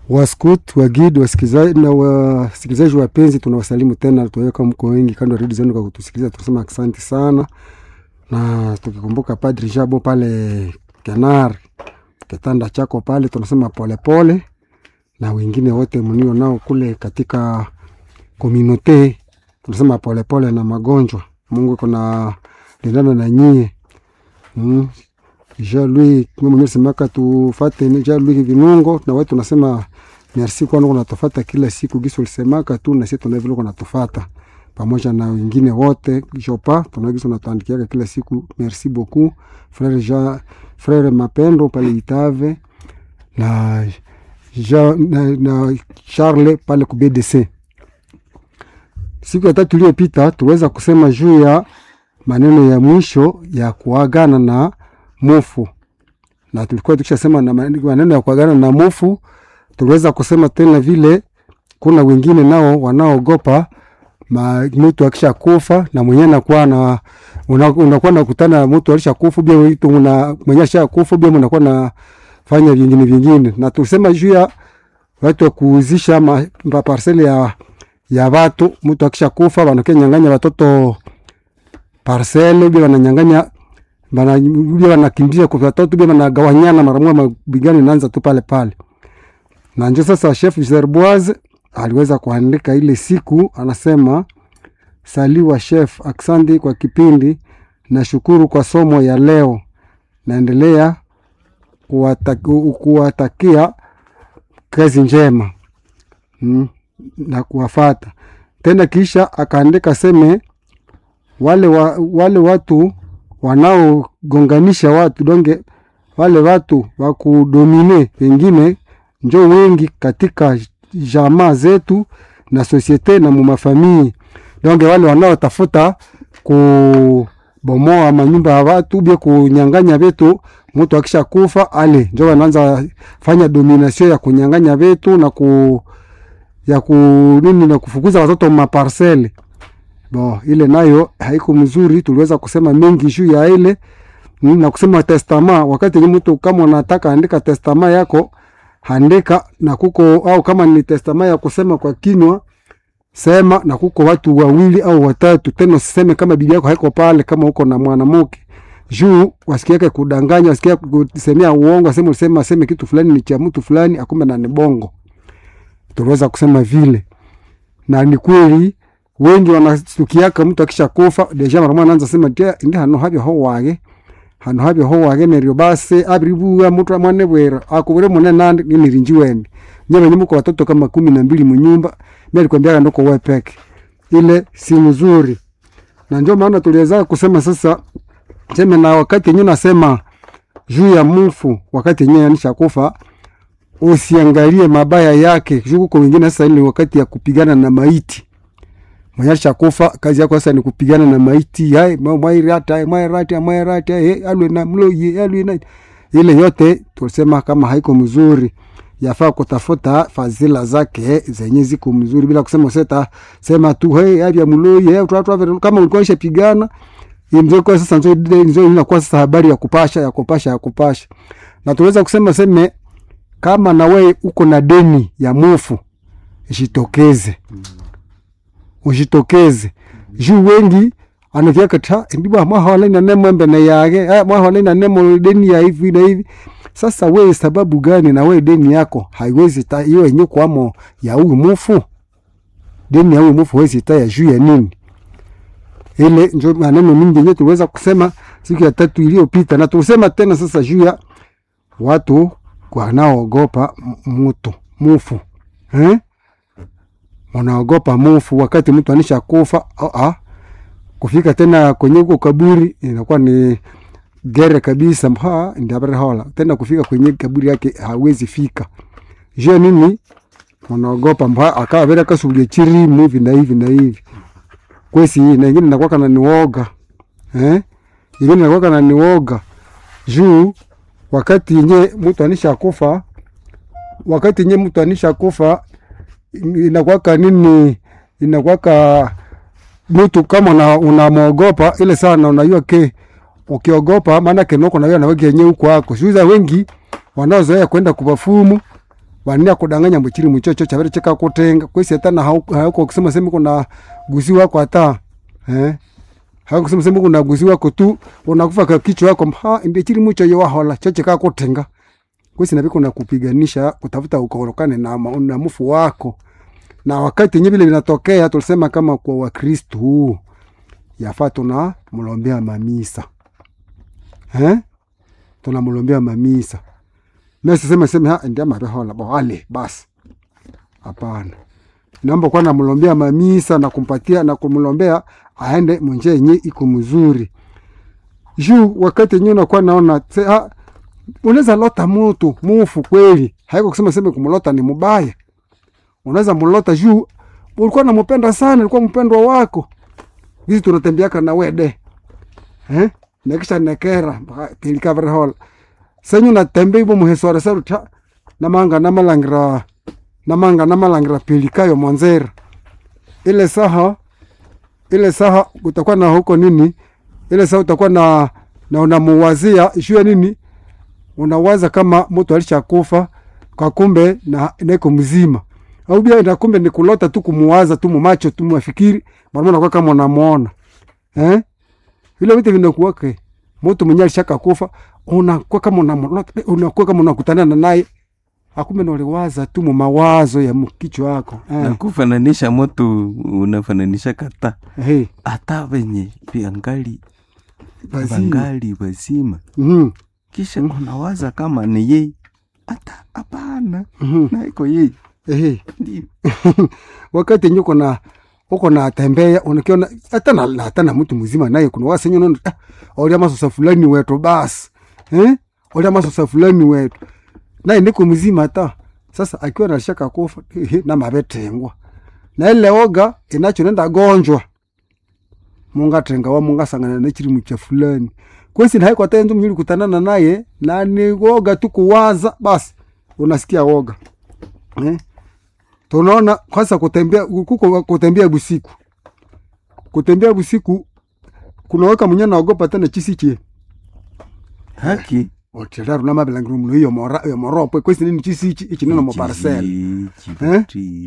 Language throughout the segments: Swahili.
Waskut, wagid, wasikilizaji na wasikilizaji wapenzi, tunawasalimu tena, tuweka mko wengi kando ya redio zenu kwa kutusikiliza, tunasema asante sana, na tukikumbuka Padri Jabo pale Kenar kitanda chako pale, tunasema polepole pole, na wengine wote mnio nao kule katika komunote, tunasema polepole na magonjwa. Mungu kuna lindana na nyie mm. Jean Louis mimi mwenyewe semaka tufate ni Jean Louis Vinungo na watu tunasema merci kwa nini unatufata kila siku giso ulisemaka tu na sisi tuna vile kunatufata pamoja na wengine wote Jopa tunagiso natuandikia kila siku merci beaucoup frère Jean frère Mapendo pale Itave na Jean na, na Charles pale ku BDC siku ya tatu iliyopita tuweza kusema juu ya maneno ya mwisho ya kuagana na mufu na tulikuwa tukishasema na maneno ya kuagana na mufu. Tuliweza kusema tena vile kuna wengine nao wanaogopa mtu akisha kufa na mwenyewe nakuwa na unakuwa nakutana na mtu alisha kufa bia mtu una mwenyewe asha kufa bia unakuwa na fanya vingine vingine, na tulisema juu ya watu wa kuuzisha ma parcel ya ya watu. Mtu akisha kufa wanakenyang'anya watoto parcel bia wananyang'anya bana bia wanakimbia kwa watoto bia wanagawanyana mara moja, mabigano inaanza tu pale pale. Na ndio sasa chef Zerboise aliweza kuandika ile siku, anasema saliwa chef, aksandi kwa kipindi, nashukuru kwa somo ya leo, naendelea kuwatakia kazi njema mm, na kuwafata tena. Kisha akaandika seme wale, wa, wale watu wanaogonganisha watu donge wale watu wa kudomine wengine njo wengi katika jamaa zetu na sosiete na mumafamii donge wale wanaotafuta kubomoa manyumba ya watu bia kunyanganya vitu. Mtu akisha kufa ale njo wanaanza fanya domination ya kunyanganya vitu na ku ya ku nini na kufukuza watoto maparcele Bo, ile nayo haiko mzuri. Tuliweza kusema mengi juu ya ile na kusema testama. Wakati ni mtu kama unataka andika testama yako andika na kuko, au kama ni testama ya kusema kwa kinywa sema na kuko watu wawili au watatu, tena usiseme kama bibi yako haiko pale, kama uko na mwanamke juu wasikiake kudanganya, wasikia kusemea uongo, aseme ulisema aseme kitu fulani ni cha mtu fulani, akumbe na ni bongo. Tuliweza kusema vile na ni kweli wengi wanasukiaka mtu akisha kufa deja mara mwana anza sema tia ndi hano habyo ho wage hano habyo ho wage neryo base abiribuwa mtu mwane bwera akubure mune nandi ngirinji wende nyama nyimuko watoto kama kumi na mbili munyumba mimi kwambia ndoko wewe peke ile si mzuri na ndio maana tuliweza kusema sasa sema na wakati yenyewe nasema juu ya mfu wakati yenyewe anisha kufa usiangalie mabaya yake juu kwa wengine sasa ile wakati ya kupigana na maiti Mwenye kufa kazi yako sasa ni kupigana na maiti. Hai mwairata mwairata mwairata eh alwe na mloye alwe na ile yote tulisema kama haiko mzuri. Yafaa kutafuta fadhila zake zenye ziko mzuri bila kusema seta sema tu hey avya mloye hey, tu kama ulikuwa unashapigana imzo kwa sasa nzo nzo inakuwa sasa habari ya kupasha ya kupasha ya kupasha. Na tuweza kusema seme kama na wewe uko na deni ya mufu jitokeze. Mm ujitokeze juu wengi anavyaka ta ndiba mwahawala na nemo embe na yage ah mwahawala na nemo deni ya hivi na hivi. Sasa wewe sababu gani na wewe deni yako haiwezi ta hiyo yenye kwamo ya huyu mufu deni ya huyu mufu haiwezi ta ya juu ya nini? Ile ndio maneno mingi yenyewe tuweza kusema siku ya tatu iliyopita, na tusema tena sasa juu ya watu wanaogopa mtu mufu eh wanaogopa mufu wakati mtu anisha kufa oh, ah, kufika tena kwenye huko kaburi inakuwa ni gere kabisa, mha ndiabare hola tena kufika kwenye kaburi yake hawezi fika. Je, nini wanaogopa mha akawa vile kasulie chiri hivi na hivi na hivi kwesi, na ingine inakuwa kana niwoga eh, ingine inakuwa kana niwoga juu wakati yenye mtu anisha kufa, wakati yenye mtu anisha kufa inakwaka nini, inakwaka mtu kama unamwogopa ile sana, unajua ke ukiogopa maana kenoko na wewe na wewe yenyewe huko wako shuza wengi wanaozoea kwenda kubafumu wania kudanganya mbuchiri muchocho chavere chikakutenga kwesi hata na hau- hauko kusema sema kuna gusi wako hata eh hauko kusema sema kuna gusi wako tu unakufa kwa kichwa yako ha ndiye chiri mucho yo wahola choche kakutenga kwesi na biko na kupiganisha kutafuta ukorokane na, ma- na mufu wako na wakati yenye vile vinatokea tulisema kama kwa wakristu yafaa tuna mlombea mamisa eh? tunamlombea mamisa mesiseme seme ha ndia mabehola boale basi hapana naomba kuwa namlombea mamisa na kumpatia na kumlombea aende munjia yenye iko mzuri juu wakati yenyewe unakuwa naona se- ha, unaweza lota mutu mufu kweli haiko kusema seme kumlota ni mubaya unaweza mlota juu ulikuwa namupenda sana ulikuwa mpendwa wako hizi tunatembeaka na wede eh? nekisha nekera tilikavrehola senyu natembe ibo muhesore seruta namanga namalangira namanga namalangira pilikayo monzera ile saha ile saha utakuwa na huko nini ile saha utakuwa na na unamuwazia juu ya nini unawaza kama mtu alishakufa kwa kumbe na neko mzima au bia na kumbe ni kulota tu kumuwaza tu mumacho tu mwafikiri mara unakuwa kama unamuona eh vile vitu vinakuwake mtu mwenye alishaka kufa unakuwa kama unamlota unakuwa kama unakutana naye akumbe na uliwaza tu mu mawazo ya mkichwa wako na eh. kufananisha moto unafananisha kata hey. hata venye viangali Basi. vangali wazima Mhm. kisha unawaza kama ni yeye hata hapana Mhm. na iko yeye Ehe. ndio wakati yenye uko na uko na tembea unakiona hata na na- hata na mtu mzima naye kuna wasa yenye unaona ah, olia masosa fulani wetu basi eh olia masosa fulani wetu naye niko mzima hata sasa akiwa na shaka kufa ehe, na mabetengwa na ile oga inacho nenda gonjwa munga tenga wa munga sangana na chiri mcha fulani kwesi na haiko hata nzo mnyuli kutanana naye na ni woga tu kuwaza basi unasikia woga eh tunaona kwanza kutembea kuko kutembea busiku kutembea busiku kunaweka mwenye naogopa tena chisichie haki oteraru na mabelangiru muno iyo mora iyo moropo kwesi nini chisichi ichi nino mo parcel Eh?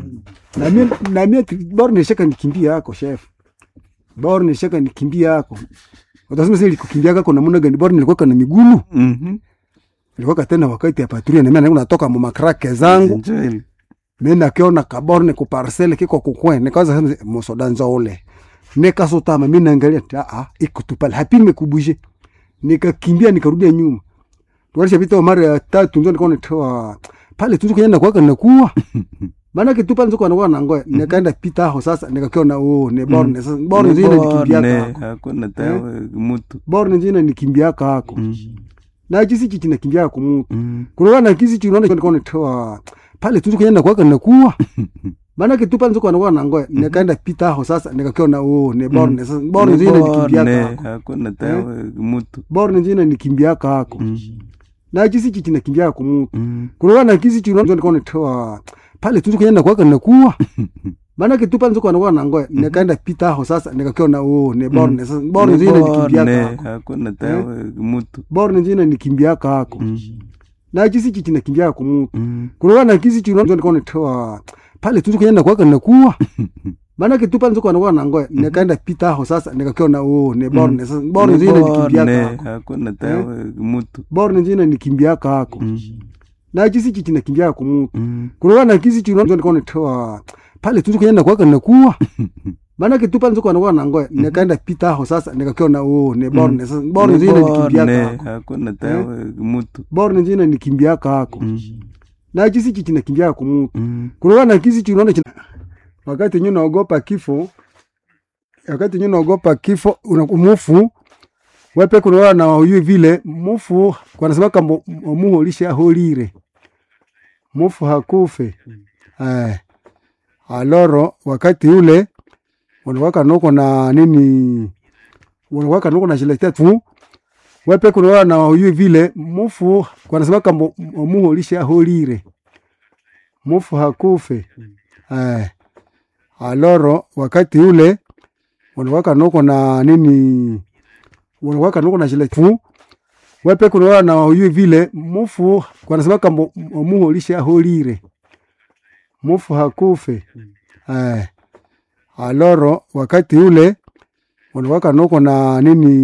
na mimi na mimi bora nishaka nikimbia yako chef bora nishaka nikimbia yako utasema sasa kukimbia yako na muna gani bora nilikuwa na migulu nilikuwa tena wakati ya patrulia na mimi natoka mu makrake zangu mimi nakiona kaborne ku parcel kiko kukwe nikaanza sema musoda nzole nikasutama mimi naangalia ah ah iko tu pale hapi nimekubuje nikakimbia nikarudia nyuma tualisha vita mara ya tatu ndio nikaona toa pale tu kwenye nakuwa nakuwa maana kitu pale nzoko anakuwa na ngoe nikaenda pita hapo sasa nikakiona oh ne borne sasa borne ndio nikimbia kako hakuna tawe mutu borne ndio nikimbia kako Mm. na kisi chichi nakimbia kwa mtu Mm. kuna na kisi chichi unaona nikaona toa pale tu kwenye nakuwa nakuwa maana kitu pale nzoko anakuwa na ngoe nikaenda pita hapo sasa nikakiona oh ne borne sasa borne ndio nikimbia Borne, kako hakuna tawe mutu borne ndio nikimbia kako Mm. na kisi chichi nakimbia kwa mtu Mm. kuna na kisi chichi unaona nikaona toa pale tu kwenye nakuwa nakuwa maana kitu pale nzoko anakuwa na ngoe nikaenda pita hapo sasa nikakiona oh ne borne sasa borne ndio nikimbia Borne, kako hakuna tawe mutu borne ndio nikimbia kako Mm. na kisi chichi nakimbia kwa mtu Mm. kuna na kisi chichi unaona nikaona toa pale tu kwenye nakuwa nakuwa maana kitu pale nzoko anakuwa na ngoe nikaenda pita hapo sasa nikakiona oh ne borne sasa borne ndio nikimbia Borne, kako hakuna tawe mutu borne ndio nikimbia kako Mm. na kisi chichi nakimbia kwa mtu Mm. kuna na kisi chichi unaona nikaona toa pale tu kwenye nakuwa nakuwa maana kitu pale nzoko anakuwa na ngoe nikaenda pita hapo sasa nikakiona oh ne borne sasa borne ndio nikimbia Borne, kako hakuna tawe mutu borne ndio nikimbia kako Mm. na kisi chichi nakimbia kwa mtu Mm. kuna na kisi chichi unaona kina- wakati nyu naogopa kifo wakati nyu naogopa kifo una- mufu wepe kunaona na huyu vile mufu wanasema kama muhu lisha holire mufu hakufe eh aloro wakati ule unawaka noko na nini unawaka noko na shiletea tu wepe kunaona na huyu vile mufu wanasema kama muhu lisha holire mufu hakufe eh aloro wakati ule unawaka noko na nini unawaka noko na shile tu wepe kunaona na huyu vile mufu wanasema kama muhu lisha holire mufu hakufe eh. aloro wakati ule uliwaka noko na nini